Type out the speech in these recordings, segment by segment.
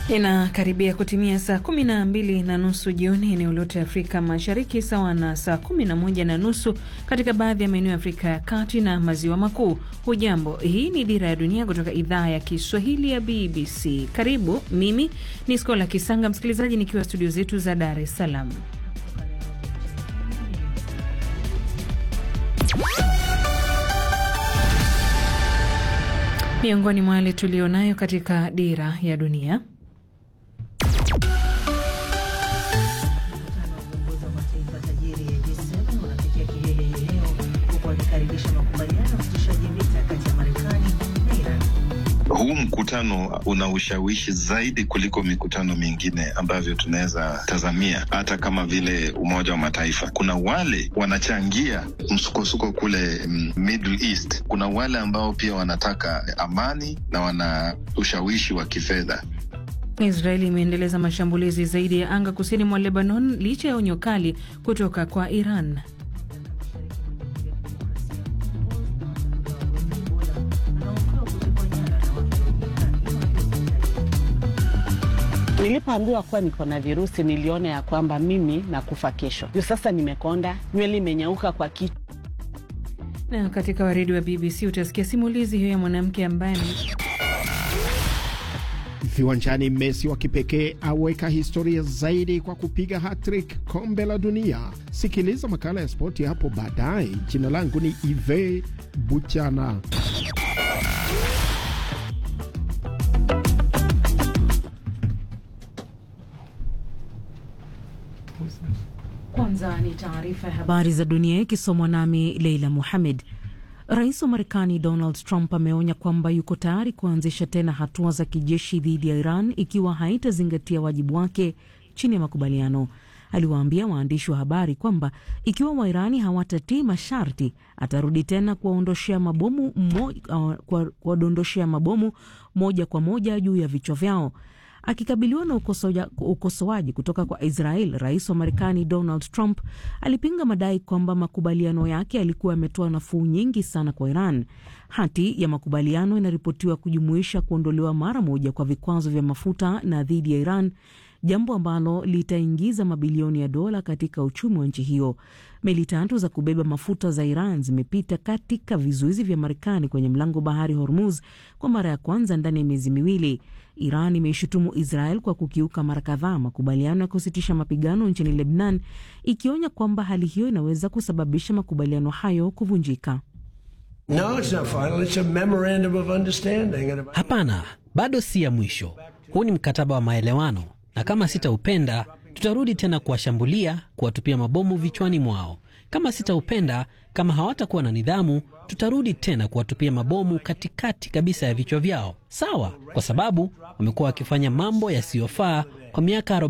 Inakaribia kutimia saa kumi na mbili na nusu jioni eneo lote Afrika Mashariki, sawa na saa kumi na moja na nusu katika baadhi ya maeneo ya Afrika ya Kati na Maziwa Makuu. Hujambo, hii ni Dira ya Dunia kutoka idhaa ya Kiswahili ya BBC. Karibu, mimi ni Skola Kisanga, msikilizaji, nikiwa studio zetu za Dar es Salaam. Miongoni mwa yale tulionayo katika Dira ya Dunia. Huu mkutano una ushawishi zaidi kuliko mikutano mingine ambavyo tunaweza tazamia, hata kama vile Umoja wa Mataifa. Kuna wale wanachangia msukosuko kule Middle East, kuna wale ambao pia wanataka amani na wana ushawishi wa kifedha. Israeli imeendeleza mashambulizi zaidi ya anga kusini mwa Lebanon licha ya onyo kali kutoka kwa Iran. Nilipoambiwa kuwa niko na virusi niliona ya kwamba mimi nakufa kesho. Juu sasa nimekonda, nywele imenyauka kwa kichwa. Na katika waridi wa BBC utasikia simulizi hiyo ya mwanamke ambaye Viwanjani, Messi wa kipekee aweka historia zaidi kwa kupiga hattrick kombe la dunia. Sikiliza makala ya spoti hapo baadaye. Jina langu ni Ive Buchana. Kwanza ni taarifa ya habari za dunia ikisomwa nami Leila Muhamed. Rais wa Marekani Donald Trump ameonya kwamba yuko tayari kuanzisha tena hatua za kijeshi dhidi ya Iran ikiwa haitazingatia wajibu wake chini ya makubaliano. Aliwaambia waandishi wa habari kwamba ikiwa Wairani hawatatii masharti atarudi tena kuwadondoshea mabomu, kuwadondoshea mabomu moja kwa moja juu ya vichwa vyao. Akikabiliwa na ukosoaji kutoka kwa Israel, rais wa Marekani Donald Trump alipinga madai kwamba makubaliano yake yalikuwa yametoa nafuu nyingi sana kwa Iran. Hati ya makubaliano inaripotiwa kujumuisha kuondolewa mara moja kwa vikwazo vya mafuta na dhidi ya Iran, jambo ambalo litaingiza mabilioni ya dola katika uchumi wa nchi hiyo. Meli tatu za kubeba mafuta za Iran zimepita katika vizuizi vya Marekani kwenye mlango bahari Hormuz kwa mara ya kwanza ndani ya miezi miwili. Iran imeishutumu Israel kwa kukiuka mara kadhaa makubaliano ya kusitisha mapigano nchini Lebnan, ikionya kwamba hali hiyo inaweza kusababisha makubaliano hayo kuvunjika. No, it's not final. It's a memorandum of understanding. Hapana, bado si ya mwisho. Huu ni mkataba wa maelewano, na kama sitaupenda tutarudi tena kuwashambulia, kuwatupia mabomu vichwani mwao. Kama sitaupenda, kama hawatakuwa na nidhamu, tutarudi tena kuwatupia mabomu katikati kabisa ya vichwa vyao. Sawa, kwa sababu wamekuwa wakifanya mambo yasiyofaa kwa miaka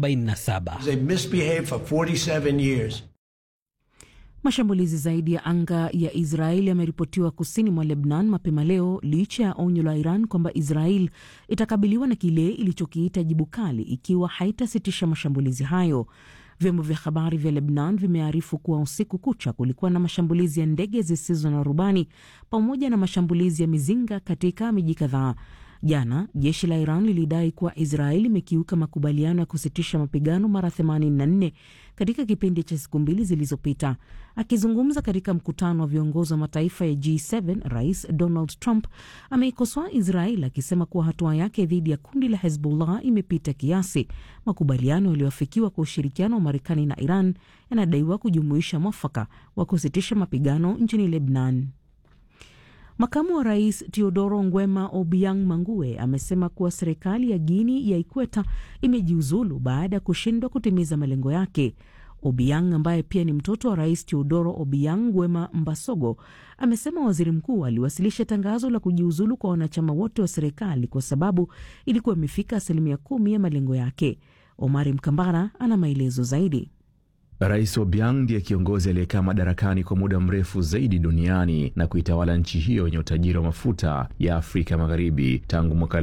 47. Mashambulizi zaidi ya anga ya Israel yameripotiwa kusini mwa Lebnan mapema leo licha ya onyo la Iran kwamba Israel itakabiliwa na kile ilichokiita jibu kali ikiwa haitasitisha mashambulizi hayo. Vyombo vya habari vya Lebnan vimearifu kuwa usiku kucha kulikuwa na mashambulizi ya ndege zisizo na rubani pamoja na mashambulizi ya mizinga katika miji kadhaa. Jana jeshi la Iran lilidai kuwa Israeli imekiuka makubaliano ya kusitisha mapigano mara 84 katika kipindi cha siku mbili zilizopita. Akizungumza katika mkutano wa viongozi wa mataifa ya G7, Rais Donald Trump ameikosoa Israel akisema kuwa hatua yake dhidi ya kundi la Hezbollah imepita kiasi. Makubaliano yaliyoafikiwa kwa ushirikiano wa Marekani na Iran yanadaiwa kujumuisha mwafaka wa kusitisha mapigano nchini Lebnan. Makamu wa rais Teodoro Ngwema Obiang Mangue amesema kuwa serikali ya Guini ya Ikweta imejiuzulu baada ya kushindwa kutimiza malengo yake. Obiang ambaye pia ni mtoto wa rais Teodoro Obiang Nguema Mbasogo amesema waziri mkuu aliwasilisha tangazo la kujiuzulu kwa wanachama wote wa serikali kwa sababu ilikuwa imefika asilimia kumi ya malengo yake. Omari Mkambara ana maelezo zaidi. Rais Obiang ndiye kiongozi aliyekaa madarakani kwa muda mrefu zaidi duniani na kuitawala nchi hiyo yenye utajiri wa mafuta ya Afrika Magharibi tangu mwaka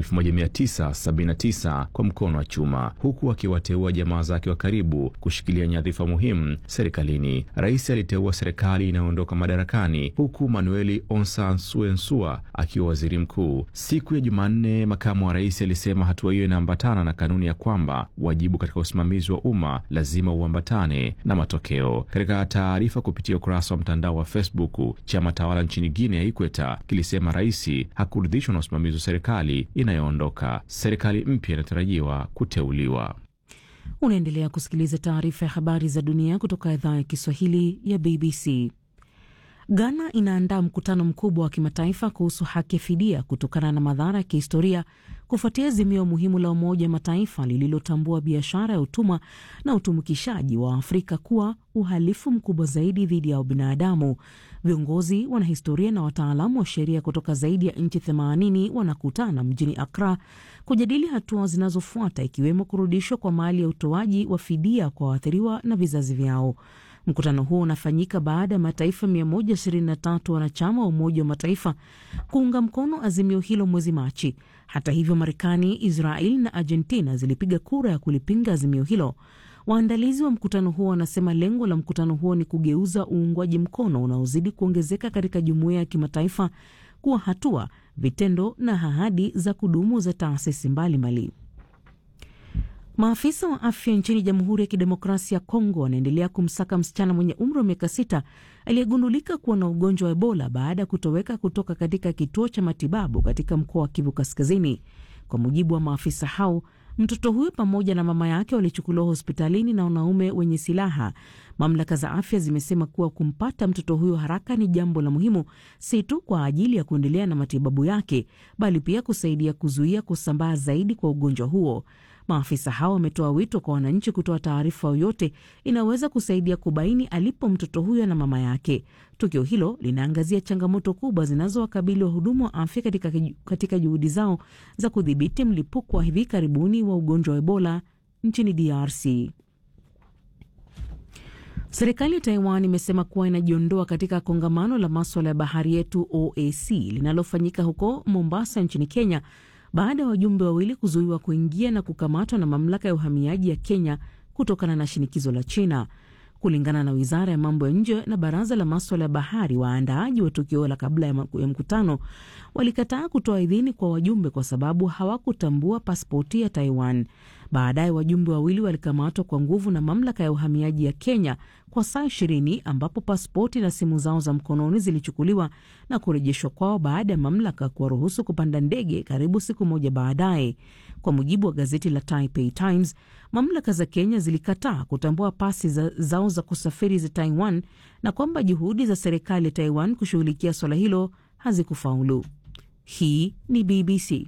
1979 kwa mkono wa chuma, huku akiwateua jamaa zake wa karibu kushikilia nyadhifa muhimu serikalini. Rais aliteua serikali inayoondoka madarakani huku Manueli Onsan Suensua akiwa waziri mkuu. Siku ya Jumanne, makamu wa rais alisema hatua hiyo inaambatana na kanuni ya kwamba wajibu katika usimamizi wa umma lazima uambatane na matokeo. Katika taarifa kupitia ukurasa wa mtandao wa Facebook, chama tawala nchini Guinea ya Ikweta kilisema rais hakuridhishwa na usimamizi wa serikali inayoondoka. Serikali mpya inatarajiwa kuteuliwa. Unaendelea kusikiliza taarifa ya habari za dunia kutoka idhaa ya Kiswahili ya BBC. Ghana inaandaa mkutano mkubwa wa kimataifa kuhusu haki ya fidia kutokana na madhara ya kihistoria kufuatia azimio muhimu la Umoja wa Mataifa lililotambua biashara ya utumwa na utumikishaji wa Afrika kuwa uhalifu mkubwa zaidi dhidi ya ubinadamu. Viongozi, wanahistoria na wataalamu wa sheria kutoka zaidi ya nchi 80 wanakutana mjini Accra kujadili hatua zinazofuata ikiwemo kurudishwa kwa mali ya utoaji wa fidia kwa waathiriwa na vizazi vyao. Mkutano huo unafanyika baada ya mataifa 123 wanachama wa Umoja wa Mataifa kuunga mkono azimio hilo mwezi Machi. Hata hivyo, Marekani, Israel na Argentina zilipiga kura ya kulipinga azimio hilo. Waandalizi wa mkutano huo wanasema lengo la mkutano huo ni kugeuza uungwaji mkono unaozidi kuongezeka katika jumuiya ya kimataifa kuwa hatua, vitendo na ahadi za kudumu za taasisi mbalimbali. Maafisa wa afya nchini Jamhuri ya Kidemokrasia ya Kongo wanaendelea kumsaka msichana mwenye umri wa miaka sita aliyegundulika kuwa na ugonjwa wa Ebola baada ya kutoweka kutoka katika kituo cha matibabu katika mkoa wa Kivu Kaskazini. Kwa mujibu wa maafisa hao, mtoto huyo pamoja na mama yake walichukuliwa hospitalini na wanaume wenye silaha. Mamlaka za afya zimesema kuwa kumpata mtoto huyo haraka ni jambo la muhimu, si tu kwa ajili ya kuendelea na matibabu yake, bali pia kusaidia kuzuia kusambaa zaidi kwa ugonjwa huo. Maafisa hao wametoa wito kwa wananchi kutoa taarifa yoyote inaweza kusaidia kubaini alipo mtoto huyo na mama yake. Tukio hilo linaangazia changamoto kubwa zinazowakabili wahudumu wa afya katika, katika juhudi zao za kudhibiti mlipuko wa hivi karibuni wa ugonjwa wa Ebola nchini DRC. Serikali ya Taiwan imesema kuwa inajiondoa katika kongamano la maswala ya bahari yetu OAC linalofanyika huko Mombasa nchini Kenya baada ya wajumbe wawili kuzuiwa kuingia na kukamatwa na mamlaka ya uhamiaji ya Kenya kutokana na shinikizo la China. Kulingana na wizara ya mambo ya nje na baraza la maswala ya bahari, waandaaji wa tukio la kabla ya mkutano walikataa kutoa idhini kwa wajumbe kwa sababu hawakutambua pasipoti ya Taiwan. Baadaye wajumbe wawili walikamatwa kwa nguvu na mamlaka ya uhamiaji ya Kenya kwa saa ishirini ambapo pasipoti na simu zao za mkononi zilichukuliwa na kurejeshwa kwao baada ya mamlaka kuwaruhusu kupanda ndege karibu siku moja baadaye. Kwa mujibu wa gazeti la Taipei Times, mamlaka za Kenya zilikataa kutambua pasi za, zao za kusafiri za Taiwan na kwamba juhudi za serikali ya Taiwan kushughulikia swala hilo hazikufaulu. Hii ni BBC.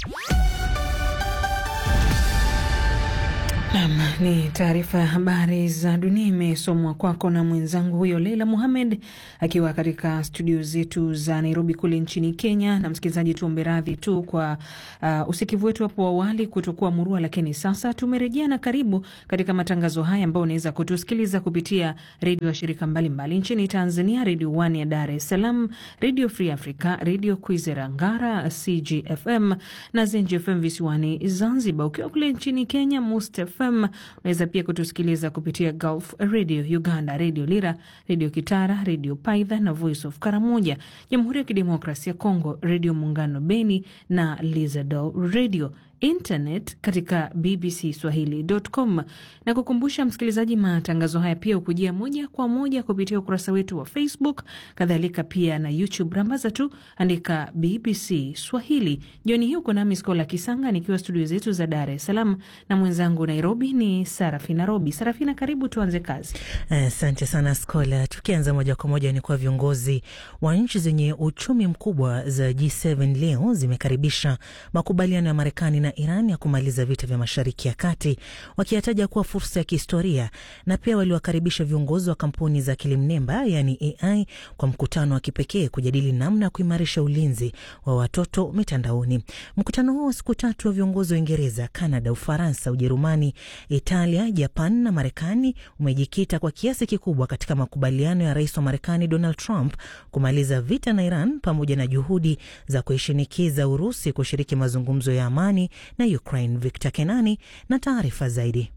Nam ni taarifa ya habari za dunia imesomwa kwako na mwenzangu huyo Leila Muhamed akiwa katika studio zetu za Nairobi kule nchini Kenya. Na msikilizaji, tuombe radhi tu kwa uh, usikivu wetu hapo awali kutokuwa murua, lakini sasa tumerejea na karibu katika matangazo haya ambayo unaweza kutusikiliza kupitia redio ya shirika mbalimbali mbali. Nchini Tanzania, Redio One ya Dar es Salaam, Redio Free Africa, Redio Kwizera Ngara, CGFM na Zenji FM visiwani Zanzibar. Ukiwa kule nchini Kenya, Must FM unaweza pia kutusikiliza kupitia Gulf Radio Uganda, Redio Lira, Redio Kitara, Redio Paidha na Voice of Karamoja. Jamhuri ya Kidemokrasia ya Kongo, Redio Muungano Beni na Lizado Radio internet katika bbcswahili.com na kukumbusha msikilizaji, matangazo haya pia hukujia moja kwa moja kupitia ukurasa wetu wa Facebook, kadhalika pia na YouTube. Rambaza tu andika BBC Swahili. Jioni hii uko nami Skola Kisanga nikiwa studio zetu za Dar es Salaam na mwenzangu Nairobi ni Sarafina Robi. Sarafina, karibu tuanze kazi. Asante uh, sana Skola. Tukianza moja kwa moja ni kwa viongozi wa nchi zenye uchumi mkubwa za G7 leo zimekaribisha makubaliano ya Marekani na na Iran ya kumaliza vita vya Mashariki ya Kati, wakiyataja kuwa fursa ya kihistoria, na pia waliwakaribisha viongozi wa kampuni za akili mnemba yaani AI kwa mkutano wa kipekee kujadili namna ya kuimarisha ulinzi wa watoto mitandaoni. Mkutano huo wa siku tatu wa viongozi wa Uingereza, Kanada, Ufaransa, Ujerumani, Italia, Japan na Marekani umejikita kwa kiasi kikubwa katika makubaliano ya rais wa Marekani Donald Trump kumaliza vita na Iran pamoja na juhudi za kuishinikiza Urusi kushiriki mazungumzo ya amani na Ukraine. Victor Kenani na taarifa zaidi.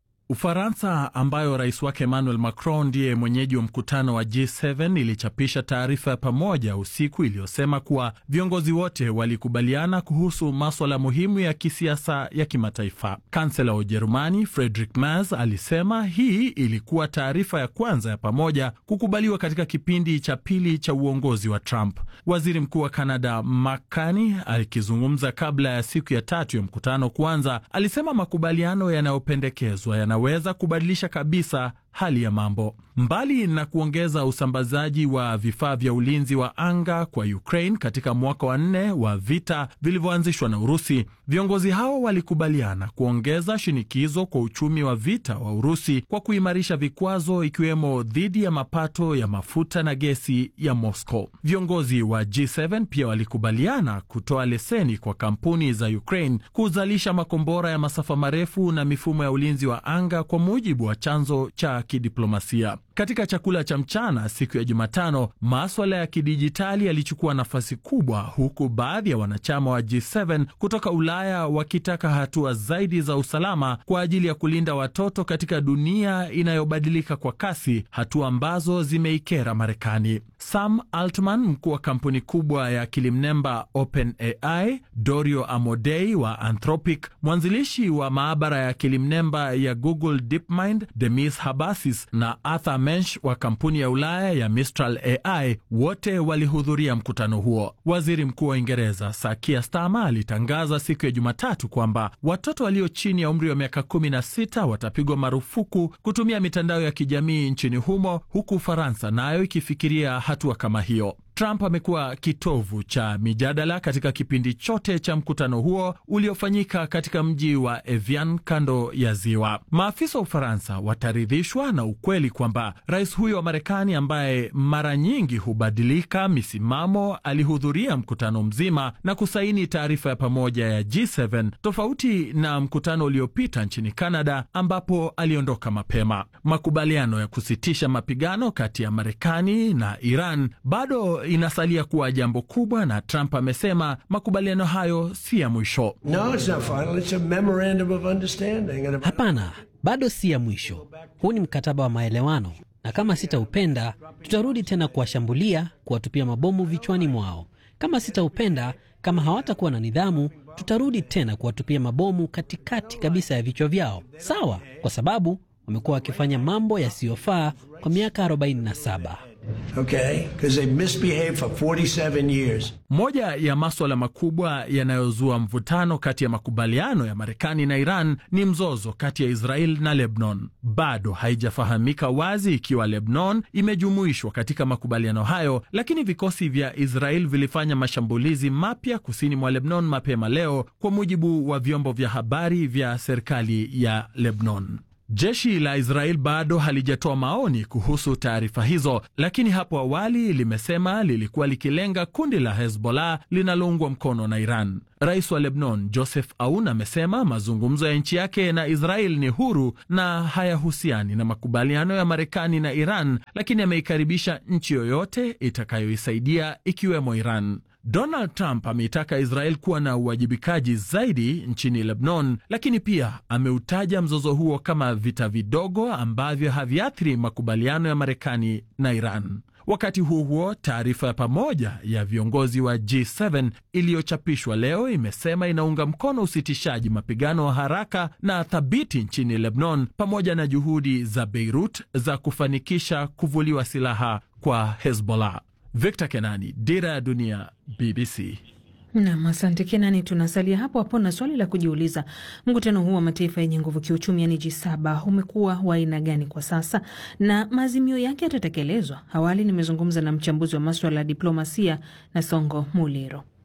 Ufaransa ambayo rais wake Emmanuel Macron ndiye mwenyeji wa mkutano wa G7 ilichapisha taarifa ya pamoja usiku iliyosema kuwa viongozi wote walikubaliana kuhusu maswala muhimu ya kisiasa ya kimataifa. Kansela wa Ujerumani Friedrich Merz alisema hii ilikuwa taarifa ya kwanza ya pamoja kukubaliwa katika kipindi cha pili cha uongozi wa Trump. Waziri mkuu wa Kanada Mark Carney akizungumza kabla ya siku ya tatu ya mkutano kuanza, alisema makubaliano yanayopendekezwa yana weza kubadilisha kabisa hali ya mambo. Mbali na kuongeza usambazaji wa vifaa vya ulinzi wa anga kwa Ukraine katika mwaka wa nne wa vita vilivyoanzishwa na Urusi, viongozi hao walikubaliana kuongeza shinikizo kwa uchumi wa vita wa Urusi kwa kuimarisha vikwazo, ikiwemo dhidi ya mapato ya mafuta na gesi ya Moscow. Viongozi wa G7 pia walikubaliana kutoa leseni kwa kampuni za Ukraine kuzalisha makombora ya masafa marefu na mifumo ya ulinzi wa anga kwa mujibu wa chanzo cha kidiplomasia. Katika chakula cha mchana siku ya Jumatano, maswala ya kidijitali yalichukua nafasi kubwa, huku baadhi ya wanachama wa G7 kutoka Ulaya wakitaka hatua zaidi za usalama kwa ajili ya kulinda watoto katika dunia inayobadilika kwa kasi, hatua ambazo zimeikera Marekani. Sam Altman, mkuu wa kampuni kubwa ya akili mnemba OpenAI, Dario Amodei wa Anthropic, mwanzilishi wa maabara ya akili mnemba ya Google DeepMind, Demis Habasis na Arthur Mensch wa kampuni ya Ulaya ya Mistral AI wote walihudhuria mkutano huo. Waziri Mkuu wa Uingereza Sakia Starmer alitangaza siku ya Jumatatu kwamba watoto walio chini ya umri wa miaka 16 watapigwa marufuku kutumia mitandao ya kijamii nchini humo, huku Ufaransa nayo ikifikiria hatua kama hiyo. Trump amekuwa kitovu cha mijadala katika kipindi chote cha mkutano huo uliofanyika katika mji wa Evian kando ya ziwa. Maafisa wa Ufaransa wataridhishwa na ukweli kwamba rais huyo wa Marekani ambaye mara nyingi hubadilika misimamo alihudhuria mkutano mzima na kusaini taarifa ya pamoja ya G7 tofauti na mkutano uliopita nchini Canada ambapo aliondoka mapema. Makubaliano ya kusitisha mapigano kati ya Marekani na Iran bado inasalia kuwa jambo kubwa, na Trump amesema makubaliano hayo si ya mwisho. No, it's not final. It's a memorandum of understanding. And if Hapana, bado si ya mwisho. Huu ni mkataba wa maelewano, na kama sitaupenda, tutarudi tena kuwashambulia, kuwatupia mabomu vichwani mwao. Kama sitaupenda, kama hawatakuwa na nidhamu, tutarudi tena kuwatupia mabomu katikati kabisa ya vichwa vyao. Sawa, kwa sababu wamekuwa wakifanya mambo yasiyofaa kwa miaka 47. okay, because they misbehaved for 47 years. Moja ya maswala makubwa yanayozua mvutano kati ya makubaliano ya Marekani na Iran ni mzozo kati ya Israel na Lebanon. Bado haijafahamika wazi ikiwa Lebanon imejumuishwa katika makubaliano hayo, lakini vikosi vya Israel vilifanya mashambulizi mapya kusini mwa Lebanon mapema leo, kwa mujibu wa vyombo vya habari vya serikali ya Lebanon. Jeshi la Israel bado halijatoa maoni kuhusu taarifa hizo, lakini hapo awali limesema lilikuwa likilenga kundi la Hezbollah linaloungwa mkono na Iran. Rais wa Lebanon Joseph Aoun amesema mazungumzo ya nchi yake na Israel ni huru na hayahusiani na makubaliano ya Marekani na Iran, lakini ameikaribisha nchi yoyote itakayoisaidia ikiwemo Iran. Donald Trump ameitaka Israel kuwa na uwajibikaji zaidi nchini Lebanon, lakini pia ameutaja mzozo huo kama vita vidogo ambavyo haviathiri makubaliano ya Marekani na Iran. Wakati huo huo, taarifa ya pamoja ya viongozi wa G7 iliyochapishwa leo imesema inaunga mkono usitishaji mapigano wa haraka na thabiti nchini Lebanon pamoja na juhudi za Beirut za kufanikisha kuvuliwa silaha kwa Hezbollah. Victor Kenani, Dira ya Dunia, BBC. Nam, asante Kenani. Tunasalia hapo hapo na swali la kujiuliza, mkutano huu wa mataifa yenye nguvu kiuchumi, yani G7, umekuwa wa aina gani kwa sasa na maazimio yake yatatekelezwa? Awali nimezungumza na mchambuzi wa maswala ya diplomasia na Songo Muliro.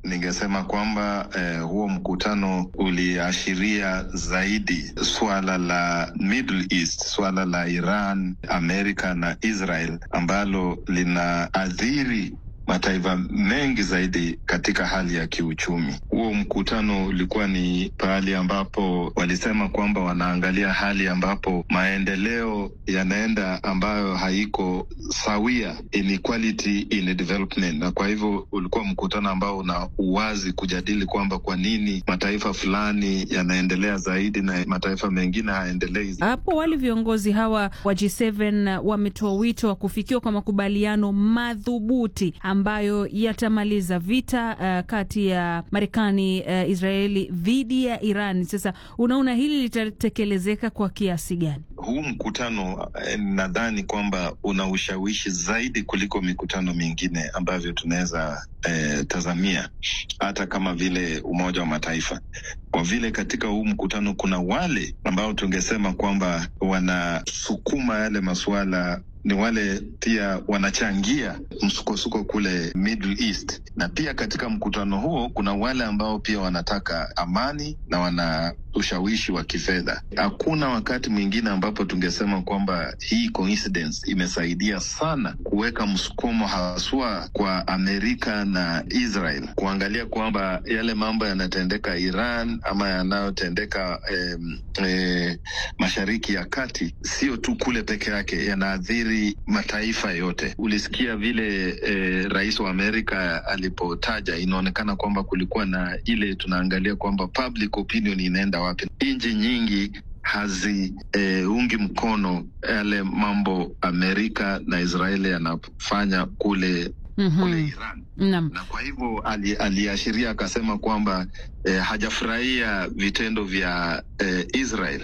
ningesema kwamba eh, huo mkutano uliashiria zaidi suala la Middle East, suala la Iran, Amerika na Israel ambalo linaathiri mataifa mengi zaidi katika hali ya kiuchumi. Huo mkutano ulikuwa ni pahali ambapo walisema kwamba wanaangalia hali ambapo maendeleo yanaenda ambayo haiko sawia, inequality in development, na kwa hivyo ulikuwa mkutano ambao una uwazi kujadili kwamba kwa nini mataifa fulani yanaendelea zaidi na mataifa mengine hayaendelei. Hapo wale viongozi hawa wa G7 wametoa wito wa kufikiwa kwa makubaliano madhubuti ambayo yatamaliza vita uh, kati ya Marekani uh, Israeli dhidi ya Iran. Sasa unaona hili litatekelezeka kwa kiasi gani? Huu mkutano eh, nadhani kwamba una ushawishi zaidi kuliko mikutano mingine ambavyo tunaweza eh, tazamia hata kama vile Umoja wa Mataifa, kwa vile katika huu mkutano kuna wale ambao tungesema kwamba wanasukuma yale masuala ni wale pia wanachangia msukosuko kule Middle East, na pia katika mkutano huo kuna wale ambao pia wanataka amani na wana ushawishi wa kifedha. Hakuna wakati mwingine ambapo tungesema kwamba hii coincidence imesaidia sana kuweka msukumo haswa kwa Amerika na Israel kuangalia kwamba yale mambo yanatendeka Iran ama yanayotendeka eh, eh, Mashariki ya Kati sio tu kule peke yake, yanaathiri mataifa yote. Ulisikia vile eh, rais wa Amerika alipotaja, inaonekana kwamba kulikuwa na ile tunaangalia kwamba public opinion inaenda wapi. Nchi nyingi haziungi eh, mkono yale mambo Amerika na Israeli yanafanya kule Mhm. kule Iran Naam. na kwa hivyo ali, aliashiria akasema kwamba eh, hajafurahia vitendo vya eh, Israel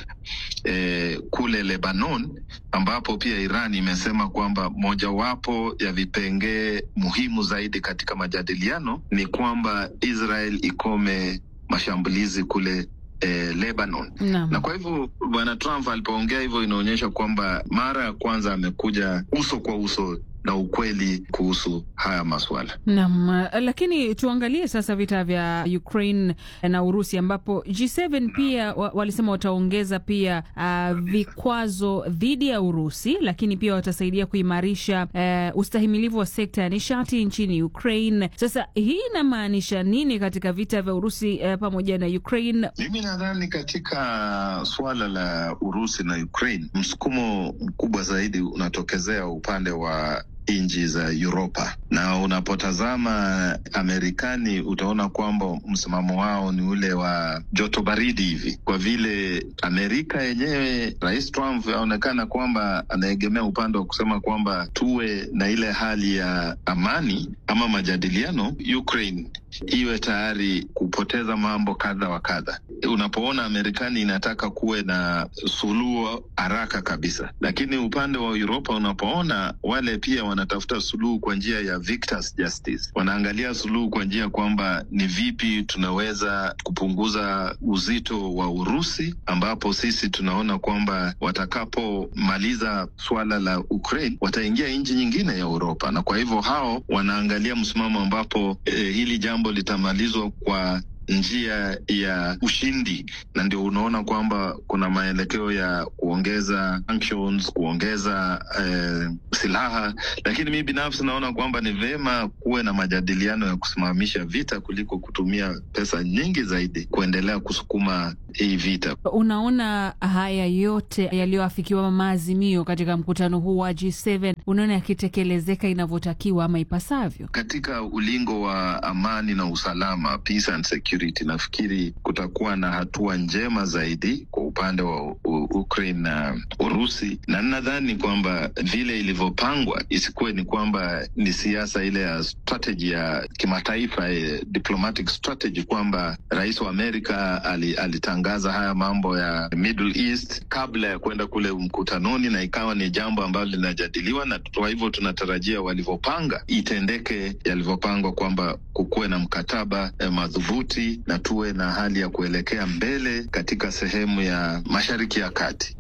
eh, kule Lebanon, ambapo pia Iran imesema kwamba mojawapo ya vipengee muhimu zaidi katika majadiliano ni kwamba Israel ikome mashambulizi kule eh, Lebanon Naam. na kwa hivyo bwana Trump alipoongea hivyo, inaonyesha kwamba mara ya kwanza amekuja uso kwa uso na ukweli kuhusu haya maswala. Naam, lakini tuangalie sasa vita vya Ukraine na Urusi ambapo G7 pia wa, walisema wataongeza pia uh, vikwazo dhidi ya Urusi, lakini pia watasaidia kuimarisha uh, ustahimilivu wa sekta ya nishati nchini Ukraine. Sasa hii inamaanisha nini katika vita vya Urusi uh, pamoja na Ukraine? Mimi nadhani katika suala la Urusi na Ukraine, msukumo mkubwa zaidi unatokezea upande wa nchi za Uropa, na unapotazama Amerikani utaona kwamba msimamo wao ni ule wa joto baridi hivi, kwa vile Amerika yenyewe, Rais Trump aonekana kwamba anaegemea upande wa kusema kwamba tuwe na ile hali ya amani ama majadiliano, Ukraine iwe tayari kupoteza mambo kadha wa kadha. Unapoona Marekani inataka kuwe na suluhu haraka kabisa, lakini upande wa Uropa unapoona wale pia wanatafuta suluhu kwa njia ya victors justice, wanaangalia suluhu kwa njia kwamba ni vipi tunaweza kupunguza uzito wa Urusi, ambapo sisi tunaona kwamba watakapomaliza suala la Ukraine wataingia nchi nyingine ya Uropa, na kwa hivyo hao wanaangalia msimamo ambapo eh, hili jambo litamalizwa kwa njia ya ushindi, na ndio unaona kwamba kuna maelekeo ya kuongeza sanctions, kuongeza eh, silaha. Lakini mi binafsi naona kwamba ni vema kuwe na majadiliano ya kusimamisha vita kuliko kutumia pesa nyingi zaidi kuendelea kusukuma hii vita. Unaona haya yote yaliyoafikiwa maazimio katika mkutano huu wa G7, unaona yakitekelezeka inavyotakiwa ama ipasavyo? Katika ulingo wa amani na usalama, peace and security, nafikiri kutakuwa na hatua njema zaidi kwa upande wa U Ukraine na Urusi, na nadhani kwamba vile ilivyopangwa isikuwe ni kwamba ni siasa ile ya strategy ya kimataifa, eh, diplomatic strategy, kwamba rais wa Amerika ali, alitangaza haya mambo ya Middle East kabla ya kwenda kule mkutanoni, na ikawa ni jambo ambalo linajadiliwa, na kwa hivyo tunatarajia walivyopanga itendeke yalivyopangwa, kwamba kukuwe na mkataba eh, madhubuti na tuwe na hali ya kuelekea mbele katika sehemu ya Mashariki ya Kati.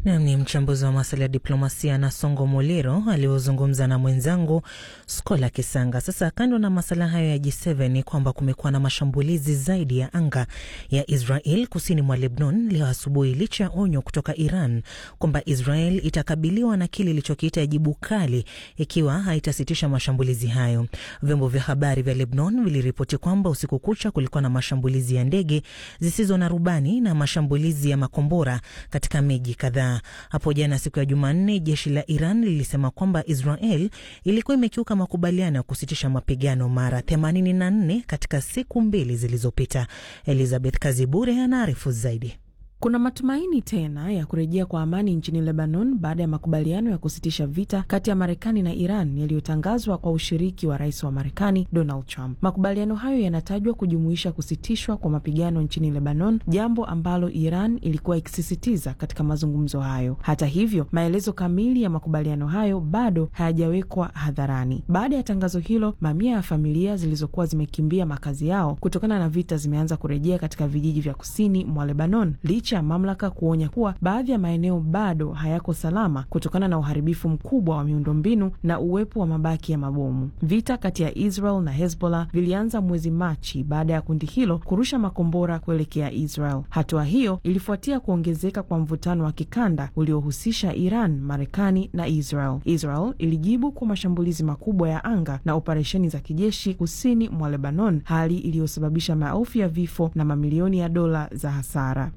Nam ni mchambuzi wa masuala ya diplomasia na Songo Molero aliozungumza na mwenzangu Skola Kisanga. Sasa kando na masala hayo ya G7 ni kwamba kumekuwa na mashambulizi zaidi ya anga ya Israel kusini mwa Lebanon leo asubuhi, licha ya onyo kutoka Iran kwamba Israel itakabiliwa na kile ilichokiita jibu kali ikiwa haitasitisha mashambulizi hayo. Vyombo vya habari vya Lebanon viliripoti kwamba usiku kucha kulikuwa na mashambulizi ya ndege zisizo na rubani na mashambulizi ya makombora katika miji kadhaa. Hapo jana siku ya Jumanne, jeshi la Iran lilisema kwamba Israel ilikuwa imekiuka makubaliano ya kusitisha mapigano mara 84 katika siku mbili zilizopita. Elizabeth Kazibure anaarifu zaidi. Kuna matumaini tena ya kurejea kwa amani nchini Lebanon baada ya makubaliano ya kusitisha vita kati ya Marekani na Iran yaliyotangazwa kwa ushiriki wa rais wa Marekani Donald Trump. Makubaliano hayo yanatajwa kujumuisha kusitishwa kwa mapigano nchini Lebanon, jambo ambalo Iran ilikuwa ikisisitiza katika mazungumzo hayo. Hata hivyo, maelezo kamili ya makubaliano hayo bado hayajawekwa hadharani. Baada ya tangazo hilo, mamia ya familia zilizokuwa zimekimbia makazi yao kutokana na vita zimeanza kurejea katika vijiji vya kusini mwa Lebanon licha ya mamlaka kuonya kuwa baadhi ya maeneo bado hayako salama kutokana na uharibifu mkubwa wa miundombinu na uwepo wa mabaki ya mabomu. Vita kati ya Israel na Hezbollah vilianza mwezi Machi baada ya kundi hilo kurusha makombora kuelekea Israel. Hatua hiyo ilifuatia kuongezeka kwa mvutano wa kikanda uliohusisha Iran, Marekani na Israel. Israel ilijibu kwa mashambulizi makubwa ya anga na operesheni za kijeshi kusini mwa Lebanon, hali iliyosababisha maelfu ya vifo na mamilioni ya dola za hasara.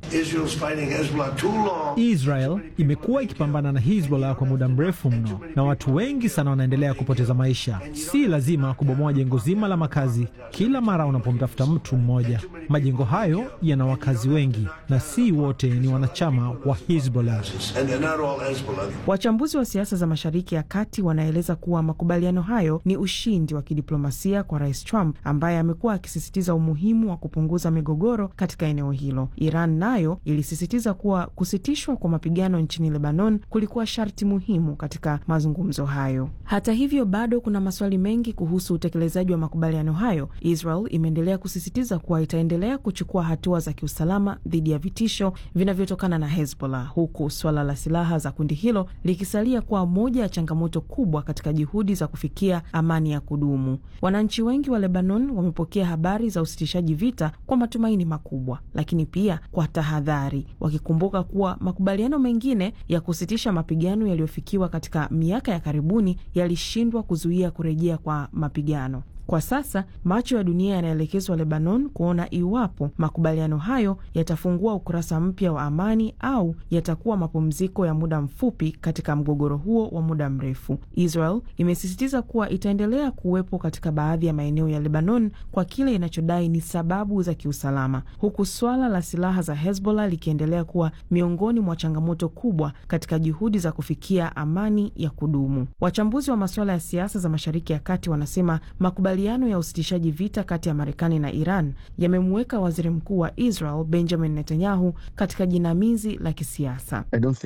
Israel imekuwa ikipambana na Hezbollah kwa muda mrefu mno, na watu wengi sana wanaendelea kupoteza maisha. Si lazima kubomoa jengo zima la makazi kila mara unapomtafuta mtu mmoja. Majengo hayo yana wakazi wengi na si wote ni wanachama wa Hezbollah. Wachambuzi wa siasa za Mashariki ya Kati wanaeleza kuwa makubaliano hayo ni ushindi wa kidiplomasia kwa Rais Trump ambaye amekuwa akisisitiza umuhimu wa kupunguza migogoro katika eneo hilo. Iran nayo ilisisitiza kuwa kusitishwa kwa mapigano nchini Lebanon kulikuwa sharti muhimu katika mazungumzo hayo. Hata hivyo, bado kuna maswali mengi kuhusu utekelezaji wa makubaliano hayo. Israel imeendelea kusisitiza kuwa itaendelea kuchukua hatua za kiusalama dhidi ya vitisho vinavyotokana na Hezbollah, huku swala la silaha za kundi hilo likisalia kuwa moja ya changamoto kubwa katika juhudi za kufikia amani ya kudumu. Wananchi wengi wa Lebanon wamepokea habari za usitishaji vita kwa matumaini makubwa, lakini pia kwa tahadhari, wakikumbuka kuwa makubaliano mengine ya kusitisha mapigano yaliyofikiwa katika miaka ya karibuni yalishindwa kuzuia kurejea kwa mapigano. Kwa sasa macho ya dunia yanaelekezwa Lebanon kuona iwapo makubaliano hayo yatafungua ukurasa mpya wa amani au yatakuwa mapumziko ya muda mfupi katika mgogoro huo wa muda mrefu. Israel imesisitiza kuwa itaendelea kuwepo katika baadhi ya maeneo ya Lebanon kwa kile inachodai ni sababu za kiusalama, huku swala la silaha za Hezbollah likiendelea kuwa miongoni mwa changamoto kubwa katika juhudi za kufikia amani ya kudumu. Wachambuzi wa masuala ya siasa za Mashariki ya Kati wanasema makubaliano ya usitishaji vita kati ya Marekani na Iran yamemuweka waziri mkuu wa Israel Benjamin Netanyahu katika jinamizi la kisiasa.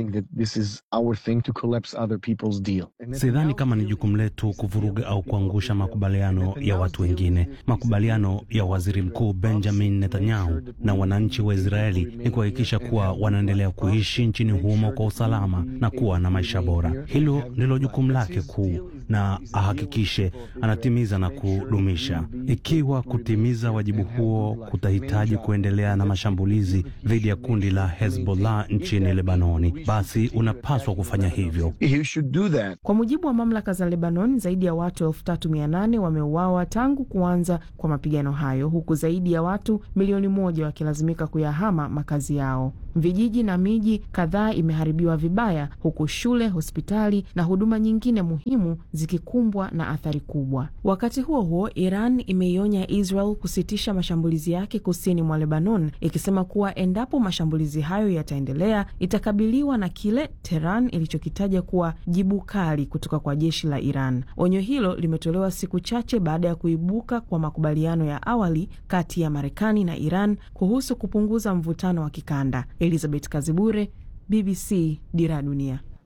Sidhani kama ni jukumu letu kuvuruga au kuangusha makubaliano ya watu wengine. Makubaliano ya waziri mkuu Benjamin Netanyahu na wananchi wa Israeli ni kuhakikisha kuwa wanaendelea kuishi nchini humo kwa usalama na kuwa na maisha bora. Hilo ndilo jukumu lake kuu, na ahakikishe anatimiza na kudumisha. Ikiwa kutimiza wajibu huo kutahitaji kuendelea na mashambulizi dhidi ya kundi la Hezbollah nchini Lebanoni, basi unapaswa kufanya hivyo. Kwa mujibu wa mamlaka za Lebanon, zaidi ya watu elfu tatu mia nane wameuawa tangu kuanza kwa mapigano hayo, huku zaidi ya watu milioni moja wakilazimika kuyahama makazi yao. Vijiji na miji kadhaa imeharibiwa vibaya, huku shule, hospitali na huduma nyingine muhimu zikikumbwa na athari kubwa. Wakati huo huo, Iran imeionya Israel kusitisha mashambulizi yake kusini mwa Lebanon, ikisema kuwa endapo mashambulizi hayo yataendelea, itakabiliwa na kile Tehran ilichokitaja kuwa jibu kali kutoka kwa jeshi la Iran. Onyo hilo limetolewa siku chache baada ya kuibuka kwa makubaliano ya awali kati ya Marekani na Iran kuhusu kupunguza mvutano wa kikanda. Elizabeth Kazibure, BBC, Dira Dunia.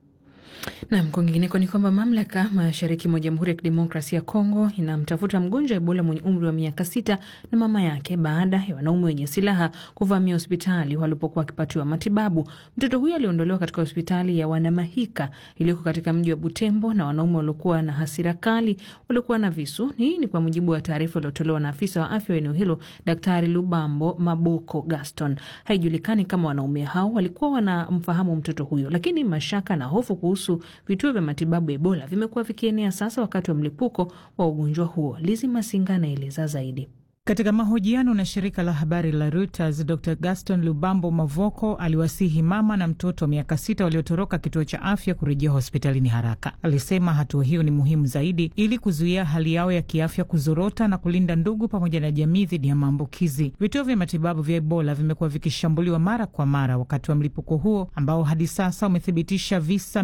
Nam, kwingineko ni kwamba mamlaka mashariki mwa Jamhuri ya Kidemokrasia ya Kongo inamtafuta mgonjwa wa Ebola mwenye umri wa miaka sita na mama yake baada ya wanaume wenye silaha kuvamia hospitali walipokuwa wakipatiwa matibabu. Mtoto huyo aliondolewa katika hospitali ya Wanamahika iliyoko katika mji wa Butembo na wanaume waliokuwa na hasira kali waliokuwa na visu. Hii ni kwa mujibu wa taarifa iliyotolewa na afisa wa afya wa eneo hilo, Daktari Lubambo Maboko Gaston. Haijulikani kama wanaume hao walikuwa wanamfahamu mtoto huyo, lakini mashaka na hofu kuhusu vituo vya matibabu Ebola vimekuwa vikienea sasa wakati wa mlipuko wa ugonjwa huo. Lizi Masinga anaeleza zaidi. Katika mahojiano na shirika la habari la Reuters, Dr Gaston Lubambo Mavoko aliwasihi mama na mtoto wa miaka sita waliotoroka kituo cha afya kurejea hospitalini haraka. Alisema hatua hiyo ni muhimu zaidi ili kuzuia hali yao ya kiafya kuzorota na kulinda ndugu pamoja na jamii dhidi ya maambukizi. Vituo vya matibabu vya Ebola vimekuwa vikishambuliwa mara kwa mara wakati wa mlipuko huo ambao hadi sasa umethibitisha visa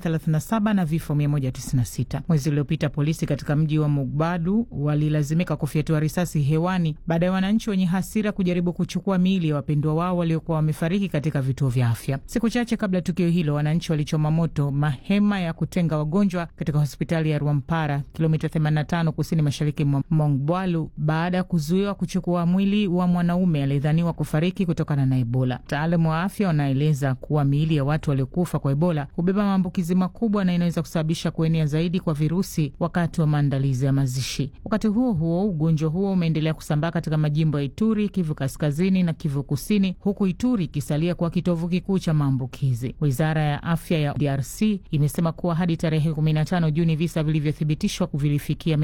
837 na vifo 196. Mwezi uliopita polisi katika mji wa Mugbadu walilazimika kufyatua risasi hewa baada ya wananchi wenye hasira kujaribu kuchukua miili ya wapendwa wao waliokuwa wamefariki katika vituo vya afya. Siku chache kabla ya tukio hilo, wananchi walichoma moto mahema ya kutenga wagonjwa katika hospitali ya Rwampara, kilomita 85 kusini mashariki mwa Mongbwalu, baada ya kuzuiwa kuchukua mwili wa mwanaume aliyedhaniwa kufariki kutokana na Ebola. Wataalamu wa afya wanaeleza kuwa miili ya watu waliokufa kwa Ebola hubeba maambukizi makubwa na inaweza kusababisha kuenea zaidi kwa virusi wakati wa maandalizi ya mazishi. Wakati huo huo, ugonjwa huo umeendelea kusambaa katika majimbo ya Ituri, Kivu Kaskazini na Kivu Kusini, huku Ituri ikisalia kuwa kitovu kikuu cha maambukizi. Wizara ya afya ya DRC imesema kuwa hadi tarehe 15 Juni visa vilivyothibitishwa vilifikia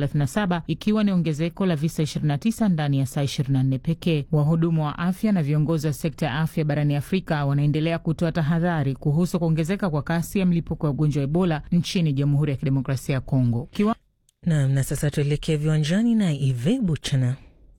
837 ikiwa ni ongezeko la visa 29 ndani ya saa 24 pekee. Wahudumu wa afya na viongozi wa sekta ya afya barani Afrika wanaendelea kutoa tahadhari kuhusu kuongezeka kwa kasi ya mlipuko wa ugonjwa wa Ebola nchini Jamhuri ya Kidemokrasia ya Kongo Kiwa... Nam, na sasa tuelekee viwanjani na Ive Buchana.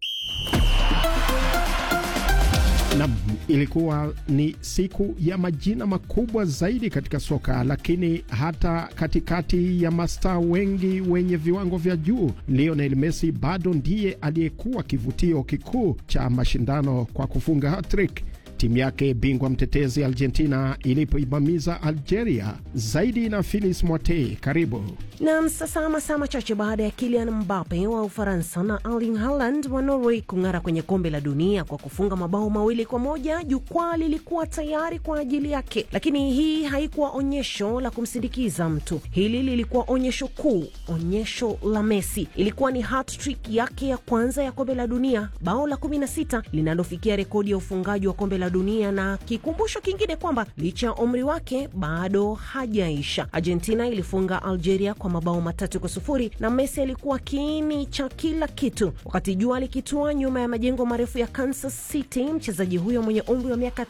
Nam, ilikuwa ni siku ya majina makubwa zaidi katika soka, lakini hata katikati ya mastaa wengi wenye viwango vya juu, Lionel Messi bado ndiye aliyekuwa kivutio kikuu cha mashindano kwa kufunga hat-trick timu yake bingwa mtetezi Argentina ilipoibamiza Algeria. Zaidi na Filis Mwate, karibu nam. Sasa masaa machache baada ya Kylian Mbappe wa Ufaransa na Erling Haaland wa Norway kung'ara kwenye kombe la dunia kwa kufunga mabao mawili kwa moja, jukwaa lilikuwa tayari kwa ajili yake, lakini hii haikuwa onyesho la kumsindikiza mtu. Hili lilikuwa onyesho kuu, onyesho la Messi. Ilikuwa ni hat-trick yake ya kwanza ya kombe la dunia, bao la 16 linalofikia rekodi ya ufungaji wa kombe la dunia na kikumbusho kingine kwamba licha ya umri wake bado hajaisha. Argentina ilifunga Algeria kwa mabao matatu kwa sufuri na Messi alikuwa kiini cha kila kitu. Wakati jua likitua nyuma ya majengo marefu ya Kansas City, mchezaji huyo mwenye umri wa miaka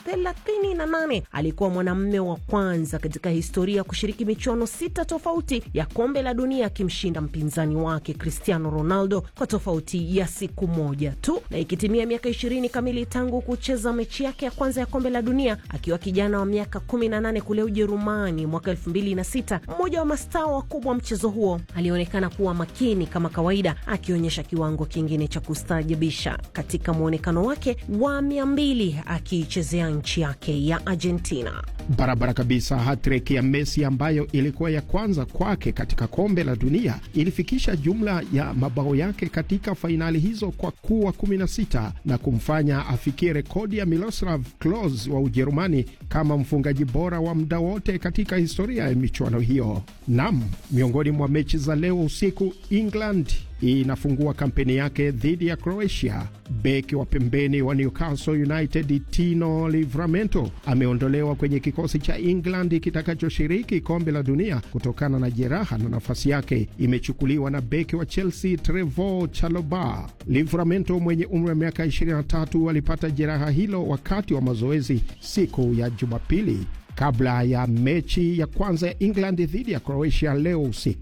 38 alikuwa mwanamume wa kwanza katika historia kushiriki michuano sita tofauti ya kombe la dunia akimshinda mpinzani wake Cristiano Ronaldo kwa tofauti ya siku moja tu, na ikitimia miaka 20 kamili tangu kucheza mechi yake ya kwanza ya kombe la dunia akiwa kijana wa miaka 18 kule Ujerumani mwaka 2006. Mmoja wa mastaa wakubwa wa mchezo huo alionekana kuwa makini kama kawaida, akionyesha kiwango kingine cha kustaajabisha katika mwonekano wake wa mia mbili akiichezea nchi yake ya Argentina. Barabara kabisa. Hatrick ya Messi ambayo ilikuwa ya kwanza kwake katika kombe la dunia ilifikisha jumla ya mabao yake katika fainali hizo kwa kuwa 16 na kumfanya afikie rekodi ya Miroslav Klose wa Ujerumani kama mfungaji bora wa muda wote katika historia ya michuano hiyo. Nam, miongoni mwa mechi za leo usiku, England inafungua kampeni yake dhidi ya Croatia. Beki wa pembeni wa Newcastle United Tino Livramento ameondolewa kwenye kikosi cha England kitakachoshiriki kombe la dunia kutokana na jeraha, na nafasi yake imechukuliwa na beki wa Chelsea Trevoh Chalobah. Livramento mwenye umri wa miaka 23 alipata jeraha hilo wakati wa mazoezi siku ya Jumapili kabla ya mechi ya kwanza ya England dhidi ya Croatia leo usiku.